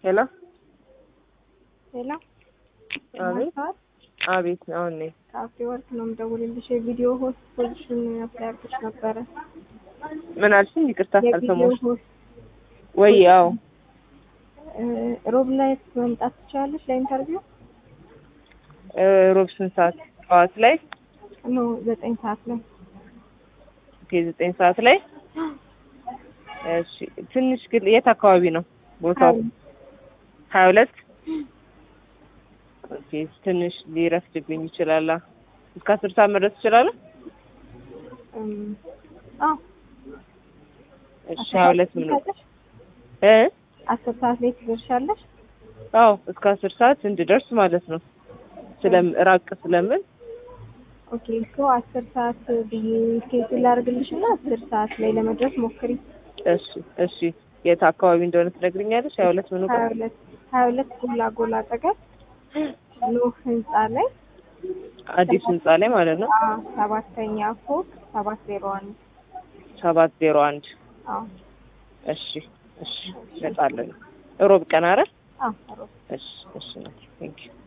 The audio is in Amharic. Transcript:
ሄሎ ሌላ አቤት አቤት አሁን ነኝ ከአፍሪ ወርክ ነው የምደውልልሽ። የቪዲዮ ሆስት ፖዚሽን አፕላይ አድርገሽ ነበረ። ምን አልሽኝ? ይቅርታ የቪዲዮ አልሰማሁሽ። ሆስት ወይ ያው እ፣ ሮብ ላይ መምጣት ትችላለሽ ለኢንተርቪው? እ፣ ሮብ ስንት ሰዓት? ጠዋት ላይ ኖ ዘጠኝ ሰዓት ላይ ኦኬ፣ ዘጠኝ ሰዓት ላይ እሺ። ትንሽ ግን የት አካባቢ ነው ቦታው? ሀያ ሁለት ኦኬ። ትንሽ ሊረፍድብኝ ይችላል። እስከ አስር ሰዓት መድረስ እችላለሁ? እም፣ አዎ እሺ። ሀያ ሁለት ምን ትደርሻለሽ? እ አስር ሰዓት ላይ ትደርሻለሽ? አዎ እስከ አስር ሰዓት እንድደርስ ማለት ነው። ስለም ራቅ ስለምን ኦኬ እኮ አስር ሰዓት ብዬ ስኬጁል ላድርግልሽ እና አስር ሰዓት ላይ ለመድረስ ሞክሪ። እሺ እሺ። የት አካባቢ እንደሆነ ትነግሪኛለሽ? ሀያ ሁለት ምን ሀያ ሁለት ሀያ ሁለት ጎላ ጎላ አጠገብ ኖህ ህንጻ ላይ አዲስ ህንጻ ላይ ማለት ነው። አ፣ ሰባተኛ ፎቅ ሰባት ዜሮ አንድ ሰባት ዜሮ አንድ አዎ እሺ እሺ። እመጣለሁ። ሮብ ቀን አረ አዎ ሮብ እሺ እሺ። ቴንክ ዩ